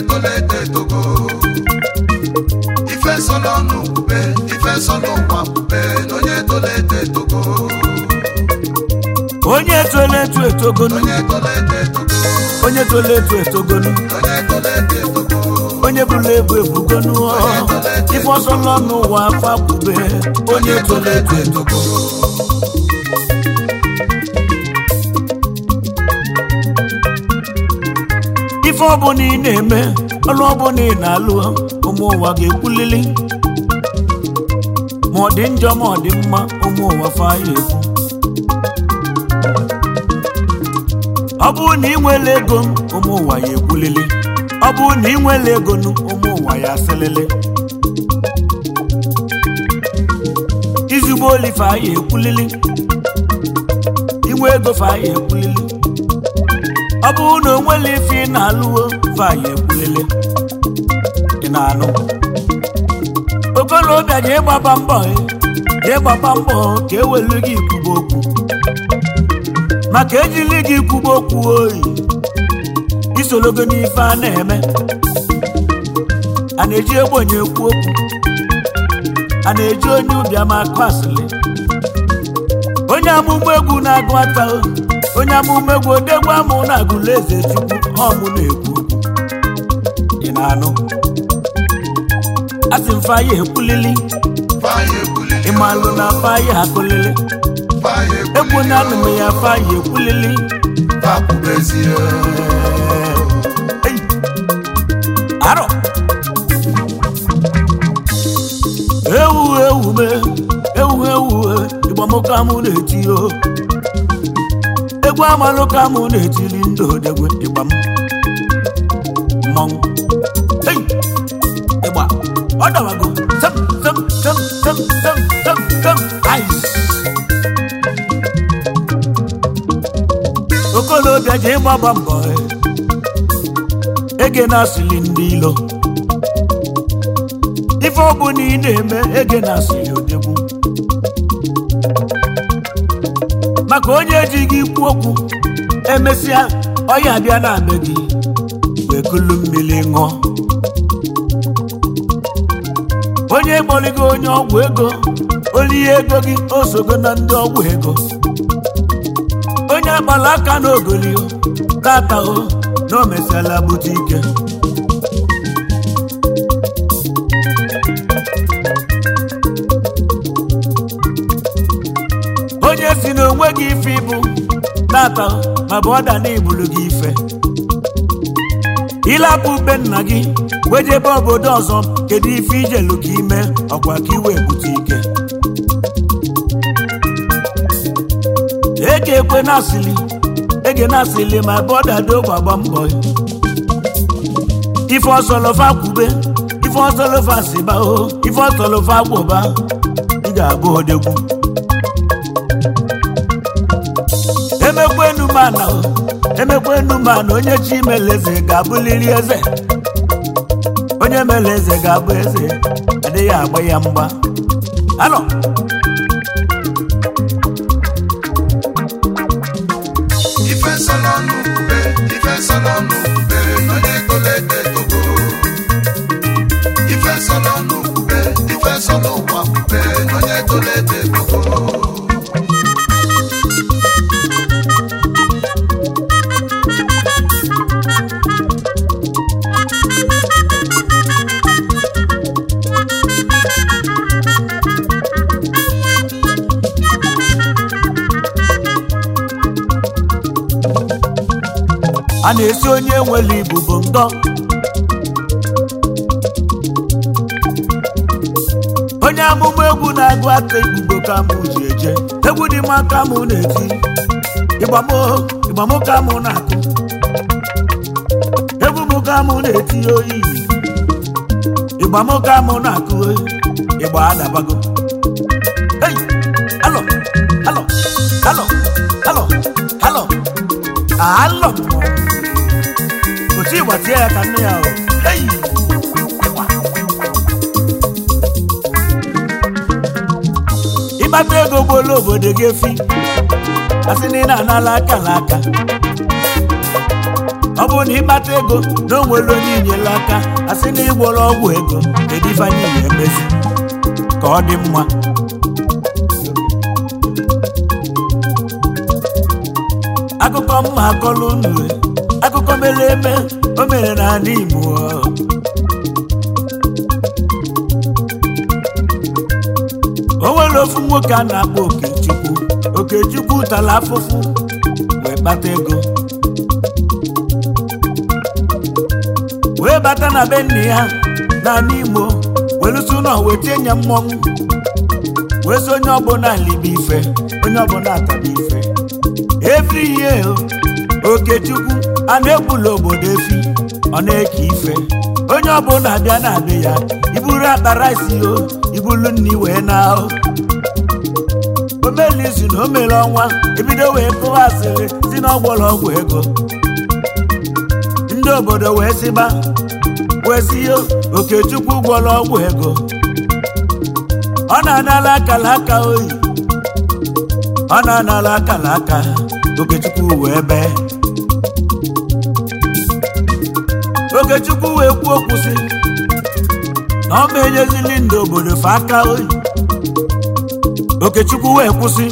tolo eto etogo ife sọlọ ọnụ kwube ife sọlọ ụwa kwube na onye tolo eto etogo onye tolo eto etogonu onye tolo eto etogo onye tolo eto etogonu onye tolo eto etogo onye bụla ebu ebugonu ife ọsọ nọ n'ụwa afọ akwube onye tolo eto etogo ife ọbụla ị na-eme ọrụ ọbụla ị na-alụ ụmụ ụwa ga-ekwulili ma ọ dị njọ ma ọ dị mma ụmụ ụwa faya ekwu ọ bụrụ na ị nwere ego ụmụ ụwa ya ekwulili ọ bụrụ na ị nwere ego ụmụ ụwa ya asịlịlị izugbo oli faya ekwulili inwe ego faya ekwulili ọ bụrụ na o nwere ife ị na-alụwo faya ekwulili ị na-anụ okolobịa jee gbaba mbọ jee gbaba mbọ ka ewelu gị ikwuba okwu maka ejili gị ikwuba okwu oyi isologo n'ife a na-eme a na-eji ogbenye ekwu okwu a na-eji onye ụbịam akụ asịlị onye amụma egwu na-agụ ata onye amụma egwu odegwu amụ na-agụla eze chukwu ọmụ na-ekwu okwu ị na-anụ asị m faya ekwulili faya ekwulili ịmalụ na faya akụlili faya egwu ekwulili na anụm ya faya ekwulili fakwubezie Ei! arọ ewu ewu me ewu ewu ịgbamoka mụ na-eti o egwu amalụ ka mụ na-etili ndị odegwe ịgba m mmọnwụ Ei! ịgba ọ dawago tem tem tem tem tem tem tem ice okolobịa ji ịgbaba mbọ ege na-asịlị ndị ilo ife ọbụla ị na-eme ege na-asịlị odegwu maka onye ji gị ikwu okwu emesịa ọya bịa na be gị wee kulu mmiri ṅụọ onye kpọrịgo onye ọgwụ ego olihe ego gị osogo na ndị ọgwụ ego onye agbala aka n'ogoli tata o na o mesiala bute ike onye si na onwe gị ife ịbụ tata ma bụ ọda na igburu gị ife ịlapụ ube nna gị wejebe obodo ọzọ kedu ife ijelu ka ime ọkwa ka iwe bute ike ege ekwe na-asịlị ege na-asịlị ma bọda do gbagba mbọ ife ọsọlọfa kwube ife ọsọlọfa siba o ife ọsọlọfa gwụba ị ga-abụ odegwu emekwenu mana o emekwenu mana onye chi mere eze ga-abụliri eze onye mere eze ga-abụ eze adịghị agba ya mgba alọ ife sọlọ ọnụ kwube ife sọlọ ọnụ kwube na onye tolo eto etogo ife sọlọ ọnụ kwube ife sọlọ ụwa kwube na onye tolo eto etogo a na-esi onye nwere ibubo ngọ onye amụma egwu na-agụ ata ibubo ka mụ ji eje egwu dị mma ka mụ na-eti ịgbamo ịgbamo ka mụ na-akụ egwu mụ ka mụ na-eti oyi ịgbamo ka mụ na-akụ oyi ịgba adabago hey alọ alọ alọ alọ alọ alọ otu ịgba tie ya ka nne ya o hey ịgba ịkpata ego gbolo obodo gị efi asị na ị na-anala aka n'aka ọ bụrụ na ịkpata ego na o nwere onye inyela aka asị na ịgwọrọ ọgwụ ego kedu ife anyị ga-emezi ka ọ dị mma akụkọ mma akọlụ unu akụkọ mere eme o mere n'ala Igbo o nwere ofu nwoke a na-akpọ Okechukwu Okechukwu tara afụfụ wee kpata ego wee bata na be nne ya n'ala Imo welusi ụlọ wee tinye mmọnwụ wee sị onye ọbụla libe ife onye ọbụla ataba ife every year Okechukwu a na-egbula obodo efi ọ na-eke ife onye ọbụla abịa na-abịa ya iburu akpa rice o ibulu nri wee na ahụ omeli izu na o mere ọnwa ebido wee kụwa asịrị si na ọgwọrọ ọgwụ ego ndị obodo wee sịba wee si yo Okechukwu gwọrọ ọgwụ ego ọ na-anala akala aka oyi ọ na-anala akala aka Okechukwu wee bee Okechukwu wee kwuo okwu sị na ọ ma enyezili ndị obodo fa aka oyi Okechukwu wee kwụsị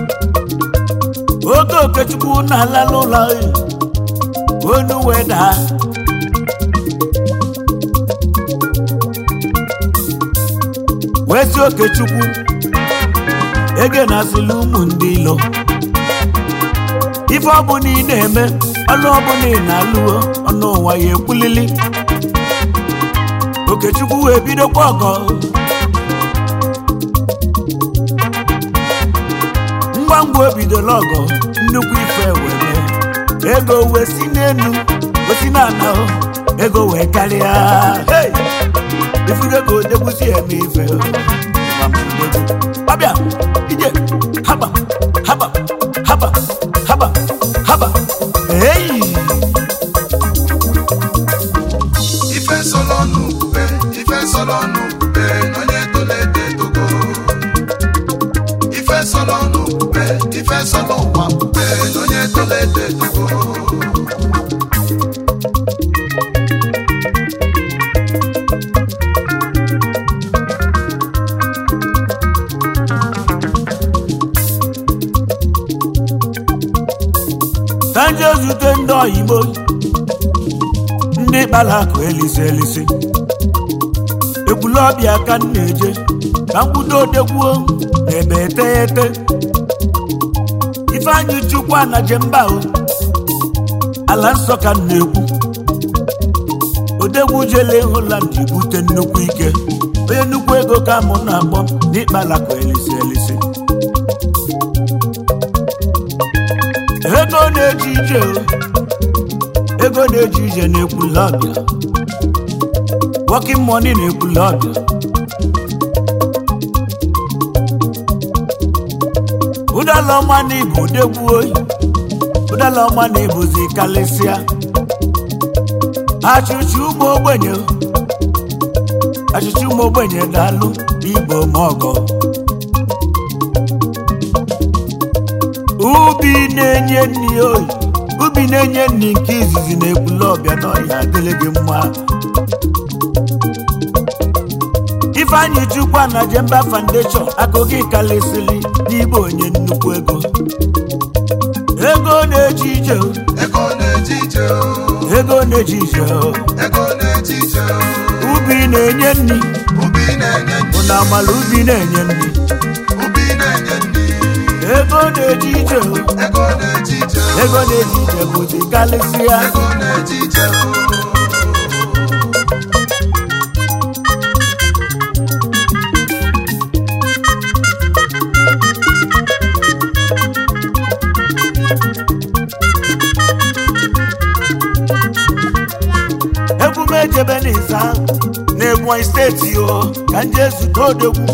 oge Okechukwu na-ala n'ụlọ oyi onu wee daa wee sị Okechukwu ege na-asịla ụmụ ndị ilo ife ọbụla ị na-eme ọnụ ọbụla ị na-alụo ọnụ ụwa ya ekwulili Okechukwu wee bidokwa ọgọ ngwa ngwa o bidola ọgọ nnukwu ife wee mee ego wee si n'elu osi n'ala ego wee karịa hey! ifugo ka odegbusi eme ife ọbịa ije haba haba haba haba haba eyi ife sọlọ n'ubube ife sọlọ n'ubube onye tolo eto etogo ife sọlọ n'ubube ife sọlọ ụwa bube onye tolo eto etogo ka nje zute ndị oyibo ndị kpara akụ elisi elisi ekwulọbịa ka m na-eje ka mkwudo odegbuo na-ebe eteghete ifeanyị chukwu anaje mba o ala nsọ ka m na-ekwu odegwu jele holand bute nnukwu ike onye nnukwu ego ka mụ na-akpọ n'ịkpara akụ elisi elisi ego na-eji ije o ego na-eji ije na-ekwula ọbịa working money na-ekwula ọbịa ụdala ọma na ibu odegwu oyi ụdala ọma na ibuzi kalịsịa achịcha ụmụ ogbenye achịcha ụmụ ogbenye daalụ igbo ma ọgọ ubi na-enye nri oyi ubi na-enye nri nke izizi na ekwule ọbịa n'ọhịa adịrị gị mma ifeanyị chukwu na jemba foundation akụ gị kalịsịrị n'igbe onye nnukwu ego ego na-eji ije o, ego na-eje ije o, ego na-eji ije o. ego na-eje ije o, ubi na-enye nri ubi na-enye bụ nri na amala ubi na-enye nri ubi na-enye nri ego na-eji ije o, ego na-eje ije o, ego na-eji ije bụzi kalịsịa ego na-eje ije o. egwu m ejebe n'ịza n'Ebonyi steeti o ka nje zute odegwu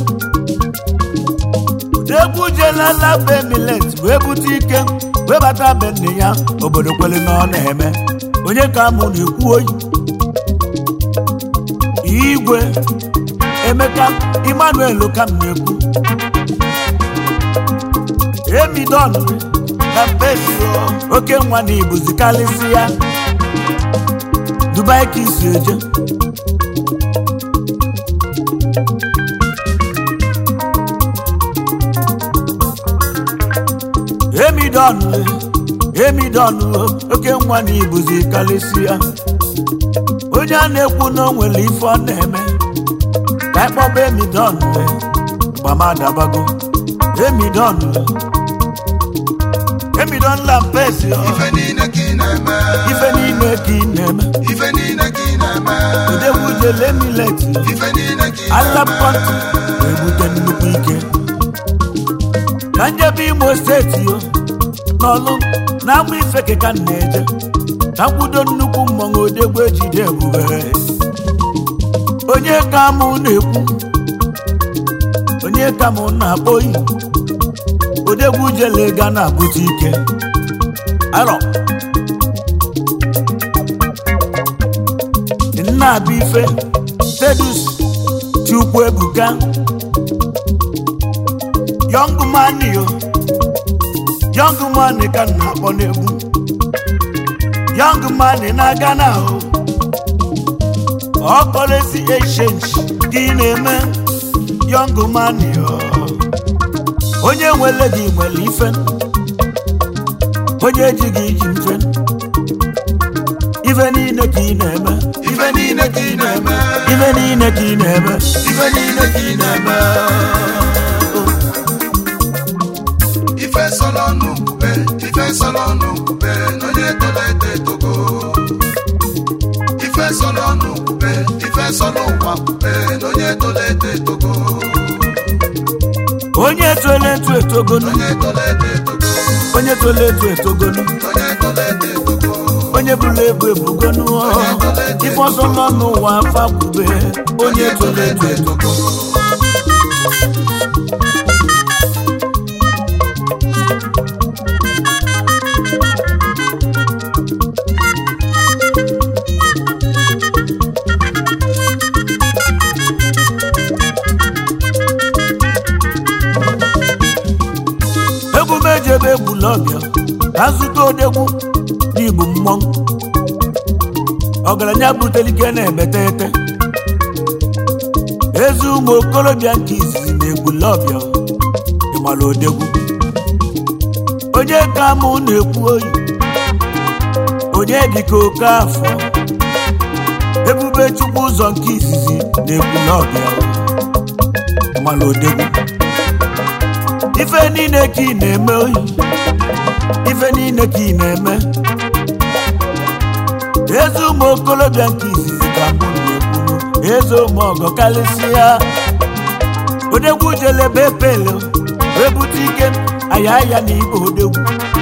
odegwu jelala be milet wee bute ike wee bata be nne ya obodo kwele na ọ na-eme onye ka mụ na-ekwu oyi igwe emeka emmanuel ka m na-ekwu emidon na mpesi oke nwa na ibuzi karịsị ya dubai ka isi eje emidon emidon oke nwa na ibuzi karịsịa onye a na-ekwu na o nwere ife ọ na-eme ka ịkpọba emidon gbamadabago emidon emidon lampesi ife niile ka ị na-eme ife niile ka ị na-eme ife niile ka ị na-eme odegwujele milet ife niile ka ị alapọtụ na-ebute nnukwu ike ka njebe imo steeti yo n'ọlụ na agba ifeke ka m na-eje ka mkwudo nnukwu mmọnwụ odegwu ejide ebube onye ka mụ na-ekwu onye ka mụ na-akpọ oyi odegwu jele ga na-abụta ike arọ nna abụ ife tedus chukwu ebuka young man yo young man ka m na-akpọ n'egwu young man na-aga na ahụ ọ kpọrezi exchange ka ị na-eme young man yo onye nwere gị nwere ife onye ji gị iji mfe ife niile ka ị na-eme ife niile ka ị na-eme ife niile ka ị na-eme ife niile ka ị na-eme ife sọlọ n'ukube ife sọlọ n'ukube n'onye tolo eto etogo ife sọlọ n'ukube ife sọlọ ụwa kube n'onye tolo eto etogo onye tole etu etogonu onye tolo eto etogo onye tole etu etogonu onye tolo eto etogo onye bụrụ ebu ebugonu ife ọzọ nọ n'ụwa afa kwube onye tole etu etogo egwu m eji ebe egbula ọbịa ka zụta odegwu n'igbu mmọnwụ ọgaranya butere ike na-emete ete ezi ụmụ okorobịa nke izizi na-egbula ọbịa ịmara odegwu onye ka mụ na-ekwu oyi onye dịka oke afọ ebube chukwu ụzọ nke izizi na-egbula ọbịa ịmara odegwu ife niile ka ị na-eme oyi ife niile ka ị na-eme eze ụmụ okorobịa nke izizi ka mụ na-ekwuru eze ụmụ ọgọ karịsịa odegwu jelebe pele wee bute ike aya aya na ibe odegwu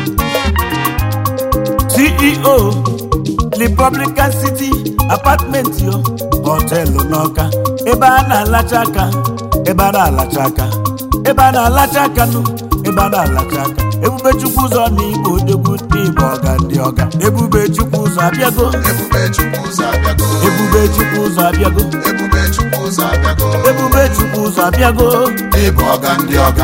ceo republican city apartment yo họtelụ n'ọka ebe a na-alacha aka ebe a na-alacha aka ebe a na-alacha aka nụ ebe a na-alacha aka ebube chukwu ụzọ na igbo odegwu n'igbo ọga ndị ọga ebube chukwu ụzọ abịago ebube chukwu ụzọ abịago ebube chukwu ụzọ abịago ebube chukwu ụzọ abịago ebube chukwu ụzọ abịago ịbụ ọga ndị ọga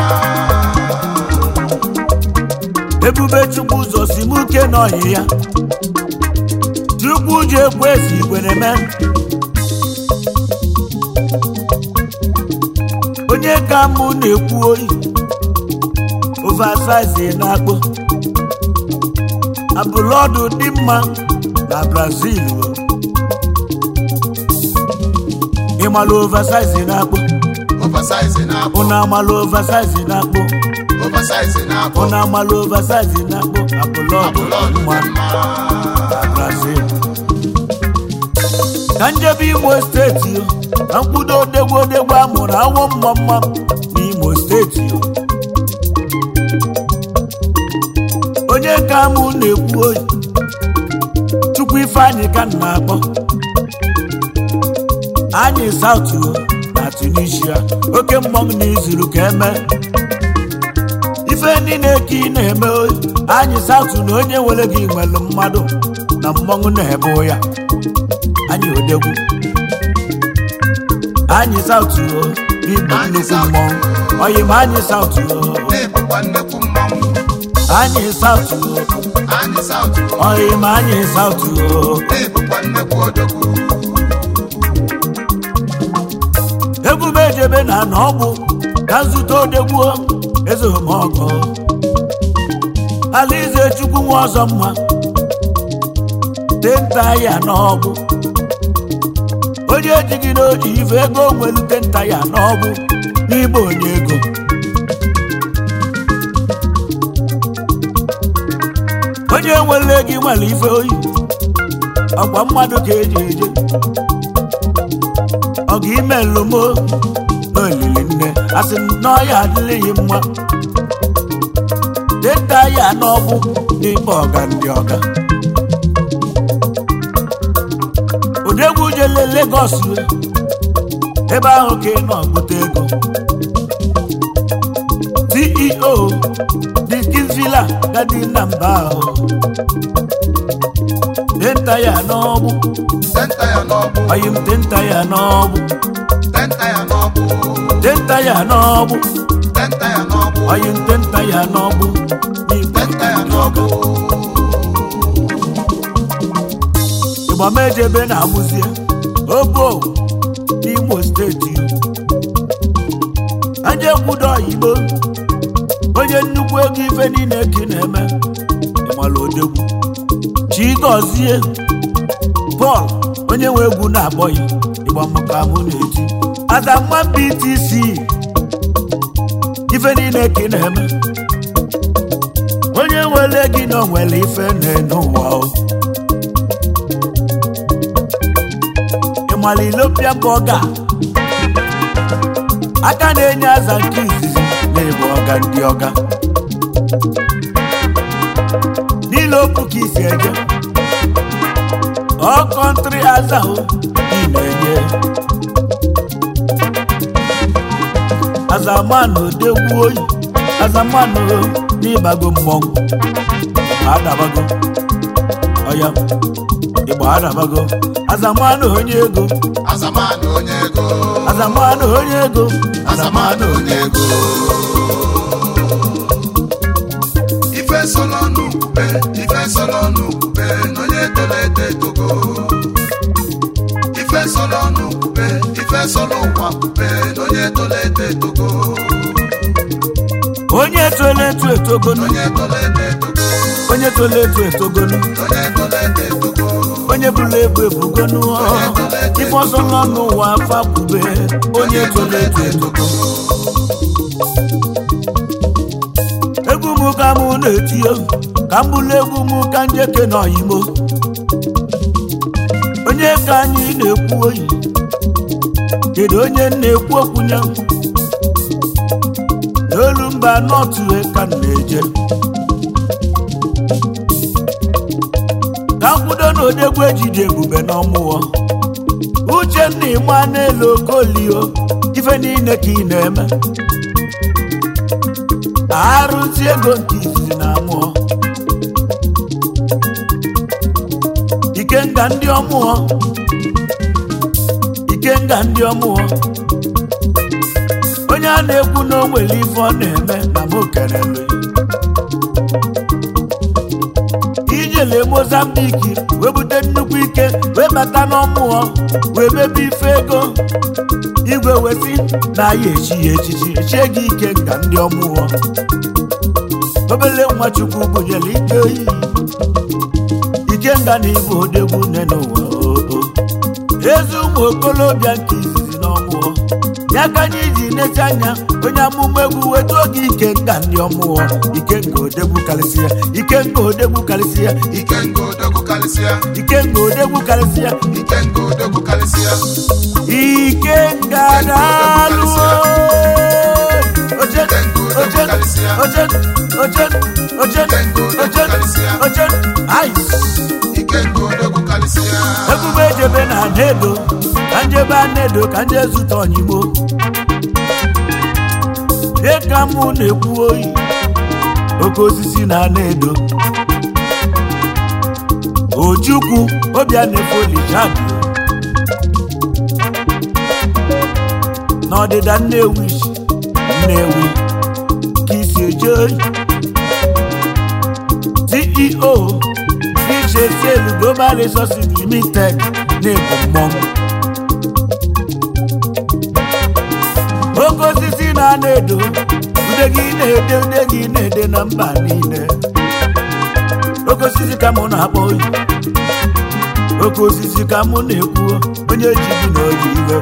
ebube chukwu ụzọ si m uke n'ọhị ya chukwu ji ekwu ezi igwe na-eme onye ka mụ na-ekwu oyi oversize na-akpọ abụlọdụ dị mma na brazil ịmalụ oversize na-akpọ oversize na-akpọ ụnụ amalụ oversize na-akpọ oversize na-akpọ ụnụ amalụ oversize na-akpọ abụlọdụ dị abụlọdụ mma dị mma na brazil ka njebe imo steeti yo na mkpudo odegwu odegwu amụrụ awọ mma mma n'imo steeti yo onye ka mụ na-ekwu oyi chukwu ifeanyị ka m na-akpọ anyị saut na tunisia oke mmọnwụ na izuru ka eme ife niile ka ị na-eme oyi anyị saut na onye nwere gị nwere mmadụ na mmọnwụ na-ebe ya anyị odegwu anyị saut n'igbo Anyị nnukwu South. mmọnwụ oyi ma anyị saut na-ebukwa nnekwu mmanwụ anyị saụtụ anyị saụtụ ọyị ma anyị saụtụ n'ịbụkwa nnekwu odogwu ebube ejebe na na ọgbụ ka nzute odegbuo eze omọgọ alaeze chukwu nwa ọzọ mma tenta ya n'ọgbụ onye ejighị n'oji ife ego nwelu tenta ya n'ọgbụ n'ime onye ego onye nwere gị nwere ife oyi ọkwa mmadụ ka eji eje ọ ga ime nlomo n'olili nne asị m na ọya adịghị mma deta ya n'ọbụ n'ime ọga ndị ọga odegwu jele Lagos ebe ahụ ka ị nọ bute ego CEO Dickens Villa gadi na mba ahụ deta ya n'ọbụ tenta ya n'ọbụ ọyị m denta ya n'ọbụ tenta ya n'ọbụ denta ya n'ọbụ tenta ya n'ọbụ ọyị m denta ya n'ọbụ n'ime tenta ya ndị ọga n'ọbụ ịgbamejebe na-amụzie obo n'imo steeti aja ekwudo oyibo onye nnukwu ego ife niile ka ị na-eme ịmala odegwu chigozie pọl onye nwe egwu na-akpọghị ịgbamụka mụ na-eti azamma btc ife niile ka ị na-eme onye nwere gị na onwere ife na-ene ụwa o ịmala ilopia bọga aka na-enye aza nke izizi na-ebu ọga ndị ọga niile okwu ka isi eje ọ kọntrị aza o ị na-enye azamanụ odegwu oyi azamanụ n'ịbago mmọnwụ adabago ọya ịgba adabago azamanụ onye ego azamanụ onye ego azamanụ onye ego azamanụ onye ego ife sọlọ n'ukpube ife sọlọ n'ukpube n'onye tolo eto etogo ife sọlọ n'ukpube ife sọlọ ụwa kpube n'onye tolo eto etogo onye tolo eto etogonu n'onye tolo eto etogo onye tolo eto etogonu n'onye tolo eto etogo onye bụla ebu ebugonu ife ọzọ nọ n'ụwa afa kwube onye tolo eto etogo egwu m ka mụ na-etio ka m bụlụ egwu m ka njeke na oyimo onye ka anyị na-ekwu oyi kedu onye na-ekwu okwu ya n'olu mba nọtụ ka m na-eje ka mkwudo na odegwu ejide ebube n'ọmụọ uchenna ịma n'elu okolio ife niile ka ị na-eme arụzi ego nke izizi na amụọ ikenga ndị ọmụọ ikenga ndị ọmụọ onye a na-ekwu na o nwere ife ọ na-eme na m kelele ijele mozambiki wee bute nnukwu ike wee bata n'ọmụọ wee mebe ife ego igwe wesi na ya echi ya echichi echie gị ike nga ndị ọmụọ obele nwachukwu gụnyere ike oyi ike nga na ibu odegwu nne n'ụwa oo ezi ụmụ okolobịa nke izizi n'ọmụọ ya ka anyị ji nete anya onye amụma egwu wetu oge ike nga ndị ọmụọ ike nga odegwu karịsịa ike nga odegwu karịsịa ike nga odogwu karịsịa ike nga odegwu karịsịa ike nga odogwu karịsịa ike nga daalụ oche oche oche oche oche oche oche ice ike nga odogwu karịsịa ebube ejebe na anedo ka njebe anedo ka nje zụta onyigbo ihe ka mụ na-ekwu oyi oke osisi na anedo ojukwu obia na-efolijabi n'ọdịda nnewi nnewi ka isi eje oyi ceo fichesel global resources limited na-ebu mmọnwụ oke osisi na-ana edo ude gị na-ede ude gị na-ede na mba niile oke osisi ka mụ na-akpọ oyi oke osisi ka mụ na-ekwu onye ji gị na oji iwe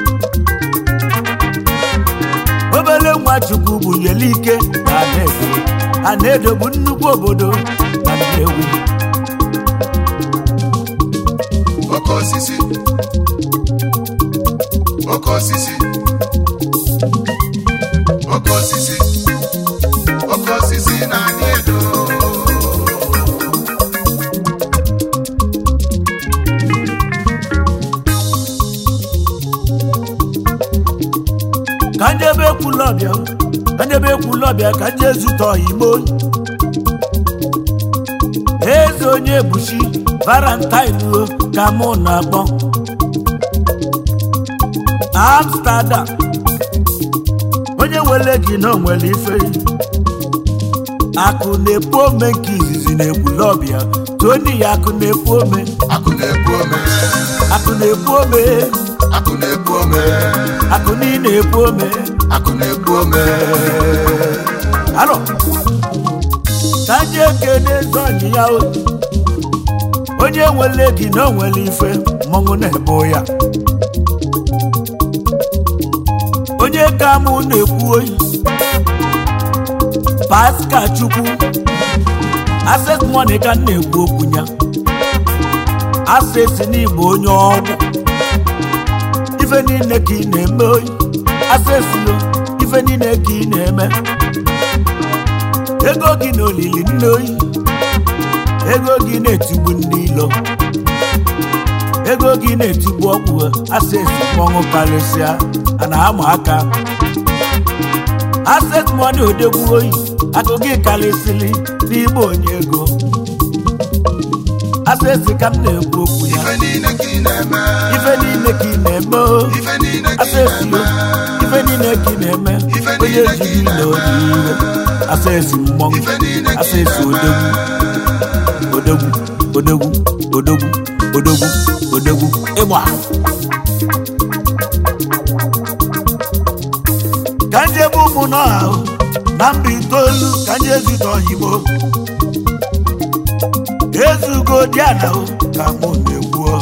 obere nwa chukwu bunyere ike na anaedo anaedo bụ nnukwu obodo na nnewi oke osisi oke osisi oke osisi oke osisi na-adị edo ka ndị ebe ekwula ọbịa ka ndị ebe ekwula ọbịa ka ndị ezute ọyigbo eze onye ebuchi valentine o ka mụ na-akpọ amsterdam onye were gị na onwere ife akụ na-epu ome nke izizi na ekwula ọbịa toni ya akụ na-epu ome akụ na-ebu ome akụ na-epu ome akụ na-ebu ome akụ niile epu ome akụ na-ebu ome Alo. Ka ndị ekene eze ọnyị ya o. onye nwere gị na o nwere ife mmọnwụ na-ebo ya onye ka mụ na-ekwu oyi paska chukwu access money ka m na-ekwu okwu ya access n'igbo onye ọgwụ ife niile ka ị na-eme oyi access lo ife niile ka ị na-eme ego gị na olili nne oyi ego gị na-etigbu ndị ilo ego gị na-etigbu ọgwụ access mmọnwụ karịsịa a na-ama aka access money odegbu oyi akụ gị karịsịrị n'igbe onye ego access ka m na-ekwu okwu ya ife niile ka ị na-eme ife niile ka ị na-eme o ife niile ka ị asesi na-eme ife niile ka ị na-eme Ife onye niile ka ị jiri na na-eme. obi iwe asesi mmọnwụ Ife niile ka ị asesi na-eme. odogwu odogwu odogwu odogwu odogwu odogwu ịgba ka nje bụ ụmụ n'ọha o, na mba itoolu ka nje zute oyibo ezugo diana o ka mụ na-ekwu o.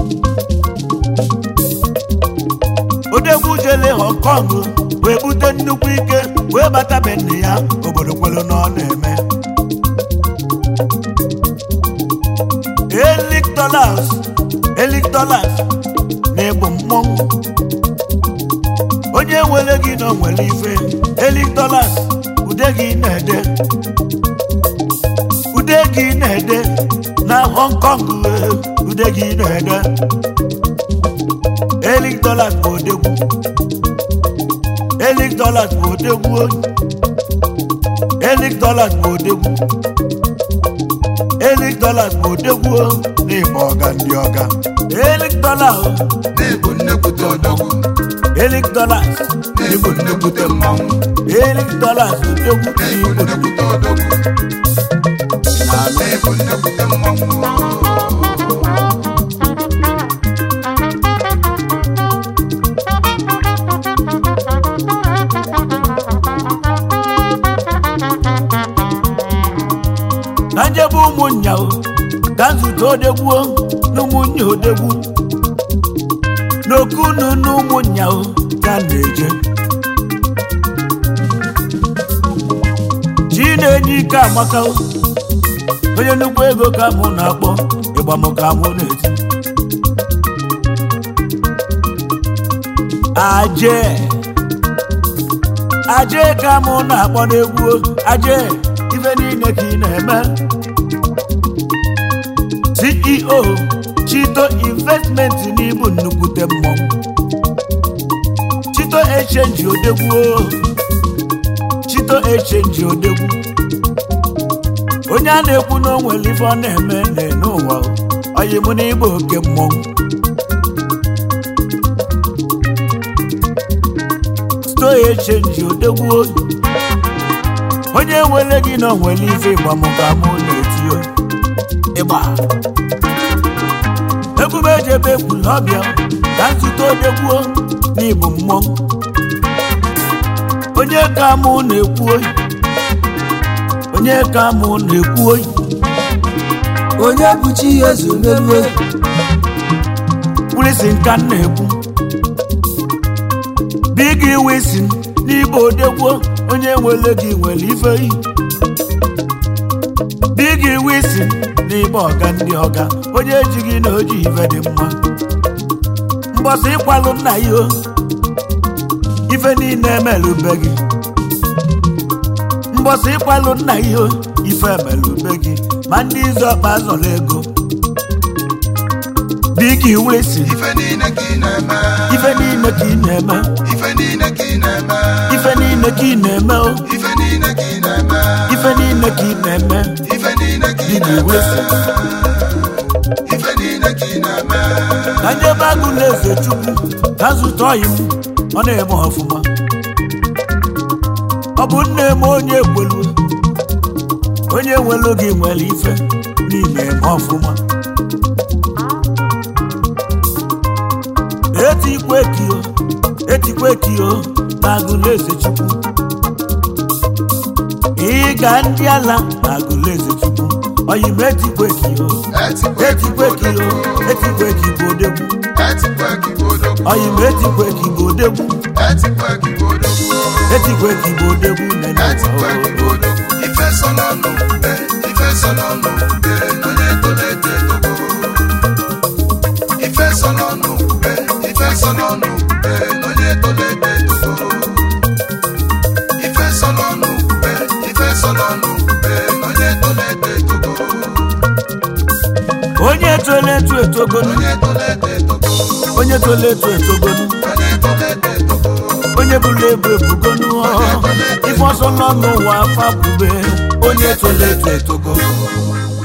odegwu jele hong kong wee bute nnukwu ike wee bata be nne ya obodo kwelu na ọ na-eme elik dollars elik dollars na-egbu mmọnwụ onye nwere gị na o nwere ife elik dollars ude gị na-ede ude gị na-ede na hong kong eh, ude gị na-ede elik dollars bụ odegwu elik dollars bụ odegwu oyi. elik dollars bụ odegwu elik dollars bụ odegwu o, n'ịma ọga ndị ọga elik dollars o, na-ebu nnekwute odogwu elik dollars na-ebu nnekwute mmanwụ elik dollars odegwu na-ebu n'igbo nnekwute odogwu na-ebu nnekwute mmanwụ na njebe ụmụnya o ka nzute odegwu o, na ụmụnya odegwu n'okunu na ụmụnya o ka m na-eje chi na-enye ike amaka o, onye nnukwu ego ka mụ na-akpọ ịgbam ka mụ na-eti aje aje ka mụ na-akpọ n'egwu o, aje ife niile ka ị na-eme ceo chito investment n'ibu nnukwute mmọnwụ chito echenji odegwu o. chito echenji odegwu onye a na-ekwu na o nwere ife ọ na-eme n'enu ụwa oyi mụ na ịbụ oke mmọnwụ chito echenji odegwu o. onye nwere gị na o nwere ife ịgbamụ ka mụ na-eti ịgba egwu m eji ebe egwu n'ọbịa ka nzute odegbuo n'ịbụ mmọnwụ onye ka mụ na-ekwu oyi onye ka mụ na-ekwu oyi onye bụchi eze merie wulisi nka m na-ekwu bigi wisin n'igbo odegbuo onye nwere gị nwere ife yi bigi wisin n'igbo ọga ndị ọga onye ejighị na oji ife dị mma mbọsị ịkwalụ nna ya o ife niile emelube gị mbọsị ịkwalụ nna ya o ife emelube gị ma ndị izu ọkpa zọrọ ego bigi wisin ife niile ka ị na-eme ife niile ka ị na-eme ife niile ka ị na-eme ife niile ka ị na-eme o ife niile ka ị na-eme ife niile ka ị na-eme ife niile ka ị Bigi na-eme wisin ife niile ka ị na-eme ka njebe agụ na-eze chukwu ka zụta ọyị m ọ na-eme ọfụma ọ bụ nne m onye ekwelu onye nwelu gị nwere ife n'ime eme ọfụma etikwe kio etikwe kio na agụ na-eze chukwu ịga ndị ala na agụ na-eze chukwu ọyị m etikwe kio etikwe gị bụ etikwe kio odogwu etikwe gị bụ odegwu etikwe gị bụ odogwu ọyị m etikwe gị bụ odegwu etikwe gị bụ odogwu etikwe gị bụ odegwu nene etikwe gị bụ odogwu ife so n'ọnụ ube ife so n'ọnụ ube onye tolo eto etogo ife so n'ọnụ ube ife so n'ọnụ ube onye tolo eto etogo ife so n'ọnụ ube ife so n'ọnụ ube onye tolo eto etogo onye tole etu etogonu onye tolo eto etogo onye tole etu etogonu onye tolo eto etogo onye bụrụ ebu ebugonu ife ọsọ nọ n'ụwa afọ bube onye tole etu etogo